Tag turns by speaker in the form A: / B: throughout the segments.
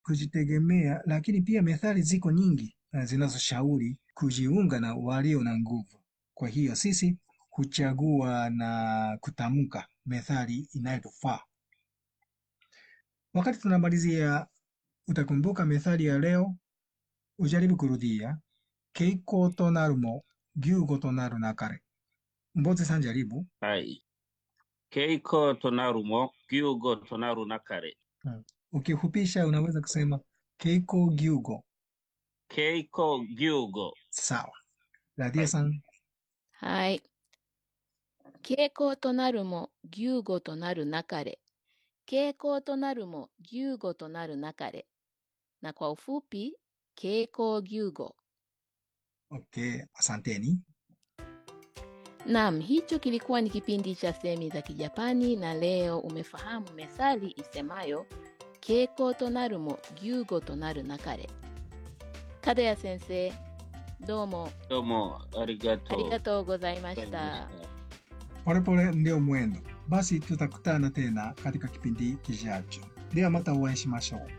A: kujitegemea, lakini pia methali ziko nyingi uh, zinazoshauri kujiunga na walio na nguvu. Kwa hiyo sisi huchagua na kutamka methali inayotufaa. Wakati tunamalizia, utakumbuka methali ya leo, ujaribu kurudia. Keiko to naru mo, gyugo to naru nakare. Mboze san jaribu.
B: はい。keiko to naru mo, gyugo to naru nakare.
A: Mm. Ukifupisha unaweza kusema keiko gyugo.
B: keiko gyugo.
A: Sawa. Radia san.
C: はい。傾向となるも、牛語となるなかれ。傾向となるも、牛語となるなかれ。Na kwa ufupi, keiko gyugo.
A: Okay, asanteni.
C: Naam, hicho kilikuwa ni kipindi cha semi za Kijapani na leo umefahamu methali isemayo keiko to naru mo gyugo to naru nakare. Kadaya sensei, どうも
B: どうも、ありがとう。
C: ありがとうございまし
B: ございま
C: た。
A: Polepole ndio mwendo. Basi tutakutana tena katika kipindi kijacho. Ndio mata uweしましょう.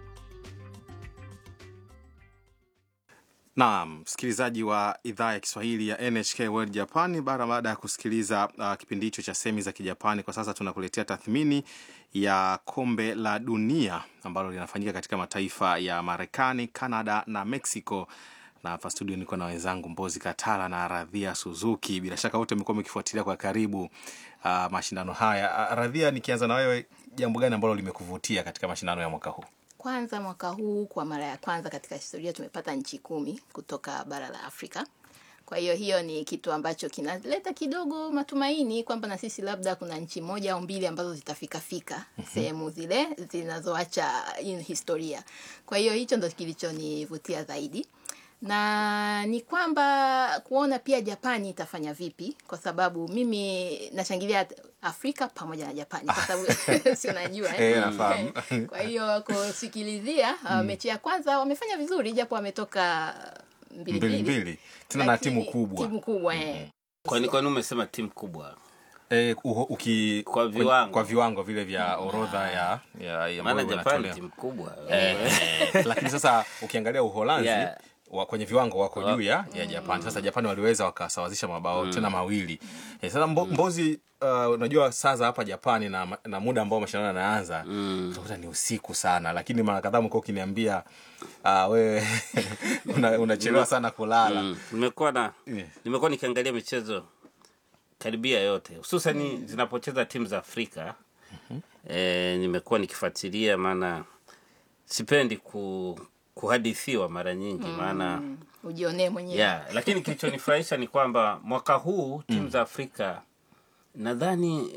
D: Naam, msikilizaji wa idhaa ya Kiswahili ya NHK World Japan, bara baada ya kusikiliza uh, kipindi hicho cha semi za Kijapani, kwa sasa tunakuletea tathmini ya kombe la dunia ambalo linafanyika katika mataifa ya Marekani, Canada na Mexico. Na hapa studio niko na wenzangu Mbozi Katala na Radhia Suzuki. Bila shaka wote mmekuwa mkifuatilia kwa karibu uh, mashindano haya. Uh, Radhia, nikianza na wewe, jambo gani ambalo limekuvutia katika mashindano ya mwaka huu?
C: Kwanza mwaka huu kwa mara ya kwanza katika historia tumepata nchi kumi kutoka bara la Afrika. Kwa hiyo hiyo ni kitu ambacho kinaleta kidogo matumaini kwamba na sisi labda kuna nchi moja au mbili ambazo zitafika fika sehemu zile zinazoacha in historia. Kwa hiyo hicho ndo kilichonivutia zaidi na ni kwamba kuona pia Japani itafanya vipi, kwa sababu mimi nashangilia Afrika pamoja na Japani kwa sababu si unajua
D: Eh, nafahamu.
C: kwa hiyo kusikilizia uh, mechi ya kwanza wamefanya vizuri japo wametoka mbili
D: Mbili mbili tena na
C: Lakini
D: timu kubwa
C: timu kubwa eh.
B: Kwani kwani umesema timu kubwa?
D: Eh, uho- uki,
B: Kwa
D: kwenye-
B: viwango.
D: kwa viwango vile vya orodha ya, ya, ya
B: Maana
D: ambayo
B: Japan
D: inatolewa.
B: timu kubwa.
D: Eh, lakini sasa ukiangalia Uholanzi
B: Yeah.
D: wa, kwenye viwango wako
B: Wa-
D: juu ya, ya Japan. Sasa Japan waliweza wakasawazisha mabao tena mawili. Eh, sasa mbo, Mbozi, uh, unajua saa za hapa Japani na, na muda ambao mashindano yanaanza utakuta ni usiku sana, lakini mara kadhaa mko ukiniambia uh, wewe una- unachelewa sana kulala.
B: Mm. Nimekuwa na
D: Yeah.
B: nimekuwa nikiangalia michezo karibia yote hususani zinapocheza timu za Afrika. Eh, nimekuwa nikifuatilia maana sipendi ku, kuhadithiwa mara nyingi maana
C: Mm, ujionee mwenyewe
B: yeah, lakini kilichonifurahisha ni kwamba mwaka huu timu za Afrika nadhani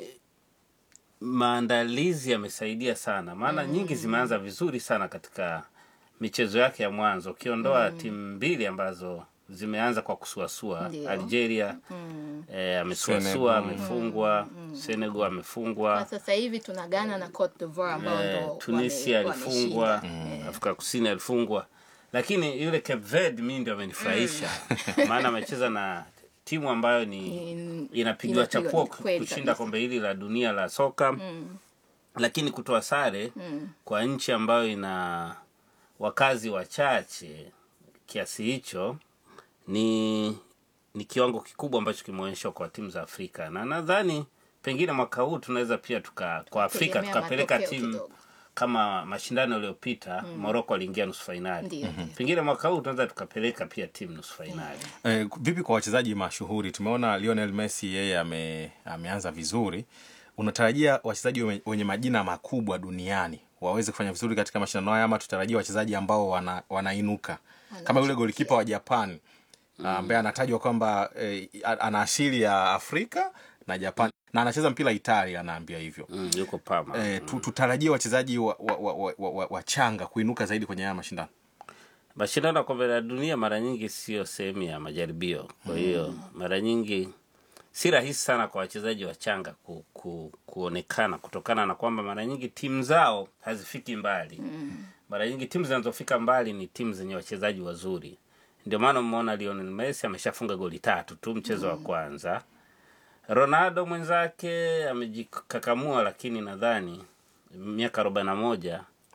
B: maandalizi yamesaidia sana, maana nyingi zimeanza vizuri sana katika michezo yake ya mwanzo, ukiondoa timu mbili ambazo zimeanza kwa kusuasua.
C: Ndio.
B: Algeria eh, amesuasua
D: Senegal.
B: amefungwa, Senegal
C: kwa
B: amefungwa,
C: sasa hivi tuna Ghana na Cote d'Ivoire ambao
B: eh,
C: ndo
B: Tunisia
C: wame-
B: alifungwa,
C: wameshinda.
B: Afrika Kusini alifungwa, lakini yule Cape Verde mimi ndio amenifurahisha maana amecheza na timu ambayo ni
C: Ni-
B: inapigiwa
C: inapigwa-
B: chapuo
C: kweli
B: kushinda
C: kabisa.
B: kombe hili la dunia la soka lakini kutoa sare kwa nchi ambayo ina wakazi wachache kiasi hicho ni ni kiwango kikubwa ambacho kimeonyeshwa kwa timu za Afrika, na nadhani pengine mwaka huu tunaweza pia tuka kwa Afrika
C: Tegemea
B: tukapeleka
C: matokeo
B: timu
C: kidogo.
B: kama mashindano yaliyopita Morocco aliingia nusu fainali.
C: Ndio, ndio.
B: Pengine mwaka huu tunaweza tukapeleka pia timu nusu fainali.
D: Eh, vipi kwa wachezaji mashuhuri? Tumeona Lionel Messi yeye ame, ameanza vizuri. Unatarajia wachezaji wenye- wenye majina makubwa duniani waweze kufanya vizuri katika mashindano haya, ama tutarajia wachezaji ambao wana, wanainuka kama yule golikipa wa Japan ambaye anatajwa kwamba eh, ana asili ya Afrika na Japan na anacheza mpira Italia, anaambia hivyo.
B: Mm, yuko Parma.
D: Eh, tu, tutarajie wachezaji wachanga wa, wa, wa, wa, wachanga kuinuka zaidi kwenye haya mashindano.
B: mashindano ya kombe la dunia mara nyingi sio sehemu ya majaribio kwa hiyo mara nyingi si rahisi sana kwa wachezaji wachanga ku, ku, kuonekana kutokana na kwamba mara nyingi timu zao hazifiki mbali mara nyingi timu zinazofika mbali ni timu zenye wachezaji wazuri ndio maana umeona Lionel Messi ameshafunga goli tatu tu mchezo wa kwanza Ronaldo mwenzake amejikakamua lakini nadhani miaka arobaini na moja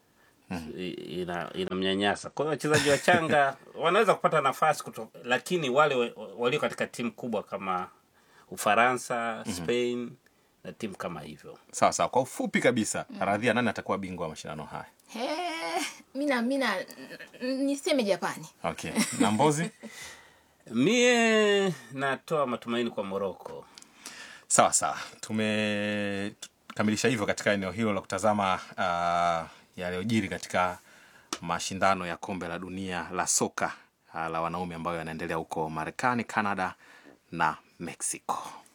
B: i- ina inamnyanyasa. Kwa hiyo wachezaji wachanga wanaweza kupata nafasi kuto, lakini wale wa- walio katika timu kubwa kama Ufaransa, Spain na timu kama hivyo
D: Sawa sawa, kwa ufupi kabisa, Radhia, nani atakuwa bingwa wa mashindano haya?
C: He, mina mina n- niseme Japani.
D: Okay, na Mbozi?
B: Mie natoa matumaini kwa Moroko.
D: Sawa sawa, tumekamilisha hivyo katika eneo hilo la kutazama uh, yaliyojiri katika mashindano ya kombe la dunia la soka uh, la wanaume ambayo yanaendelea huko Marekani, Canada na Mexico.